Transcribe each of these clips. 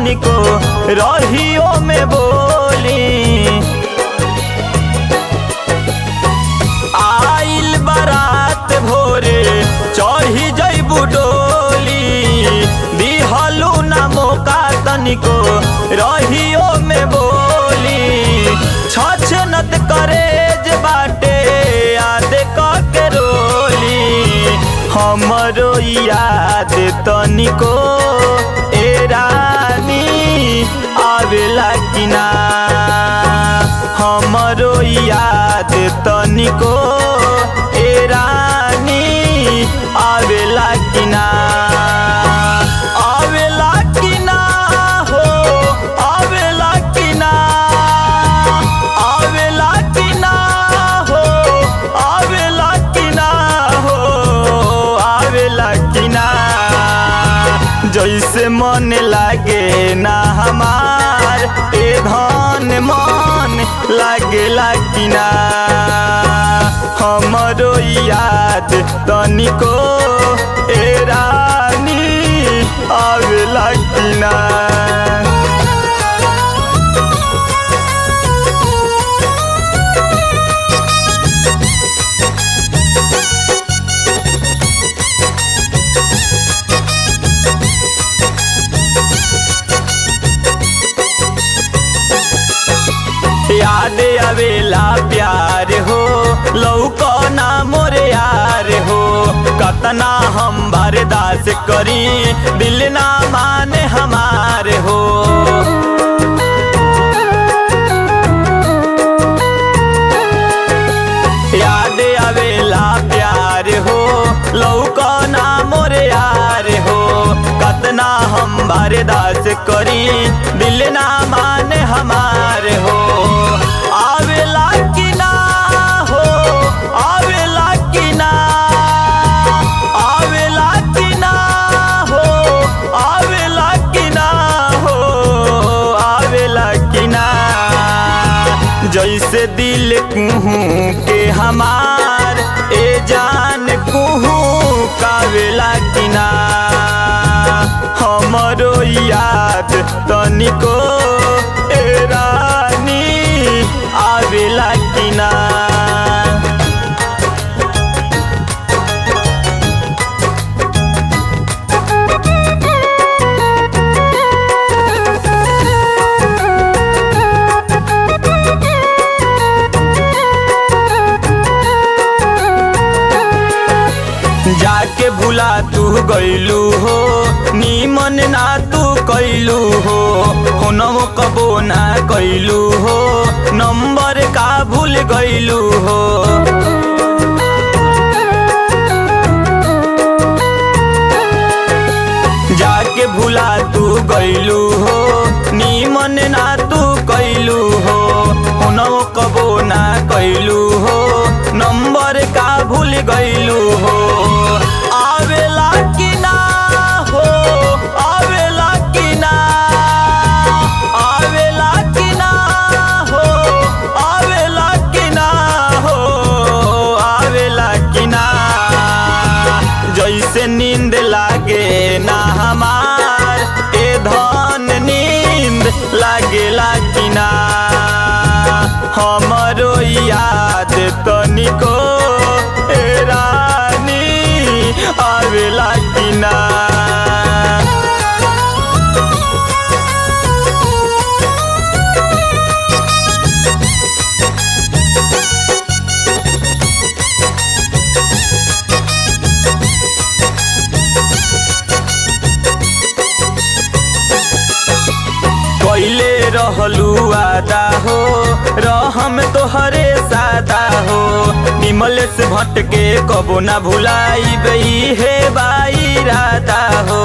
तनिको रहियो में बोली आइल बारात भोरे चढ़ी जैबू डोली दिहलू ना मौका तनिको रहियो में बोली छछ नत करे जे बाटे याद के रोली हमरो याद तनिको ए रानी आवेला कि ना हमरो याद तनिको ए रानी आवेला कि ना आवेला कि ना हो आवेला कि ना आवेला कि ना हो आवेला कि ना हो आवेला कि ना जैसे मन लागे ना हमार ए धन मन लागेला कि ना हमरो याद तनिको ए रानी आवेला कि ना याद आवेला प्यार हो लौको ना मोरे यार हो कतना हम बर्दाश्त करी दिल ना माने हमार हो याद आवेला प्यार हो लौको ना मोरे यार हो कतना हम बर्दाश्त करी दिल ना माने हमार हो आवेला कि ना हो आवेला कि ना आवेला कि ना हो आवेला कि ना हो आवेला कि ना जैसे दिल कुहू के हमार ए जान कुहू कावेला कि ना हमरो याद तनिको ए रानी आवेला कि ना जाके भुला तू गईलू हो नीमन ना तू कैलू हो फोनवो कबो ना कैलू हो नंबर का भूल गईलू हो जाके भुला तू गईलू हो नीमन ना तू कैलू हो फोनवो कबो ना कैलू हो नंबर का भूल गईलू हो आवेला कि ना हो आवेला कि ना आवेला कि ना हो आवेला कि ना हो आवेला कि ना जैसे नींद लागे ना हमार ए धन नींद लागेला कि ना हमरो याद तनिको ए रानी आवेला कि ना कैले रहलू आदा हो रहम तोहरे सादा हो निमल से भटके कबो ना भुलाई बई हे बाई राधा हो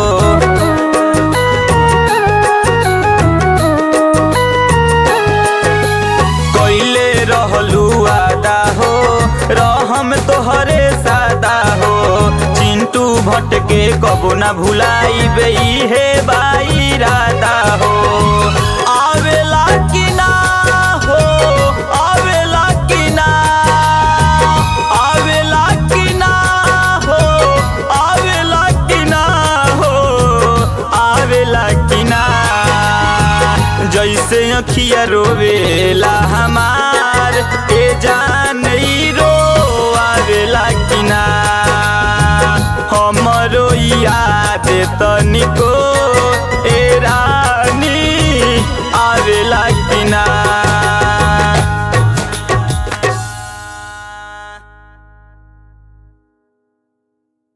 कैले रहलू आदा हो रहम तोहरे सादा हो चिंटू भटके कबो ना भुलाई बई हे बाई राधा हो आवेला कि ना हो आवेला कि ना आवेला कि ना हो आवेला कि ना हो आवेला कि ना अखिया रोवेला हमार ए जान ई रोआवेला कि ना हमरो याद तनिको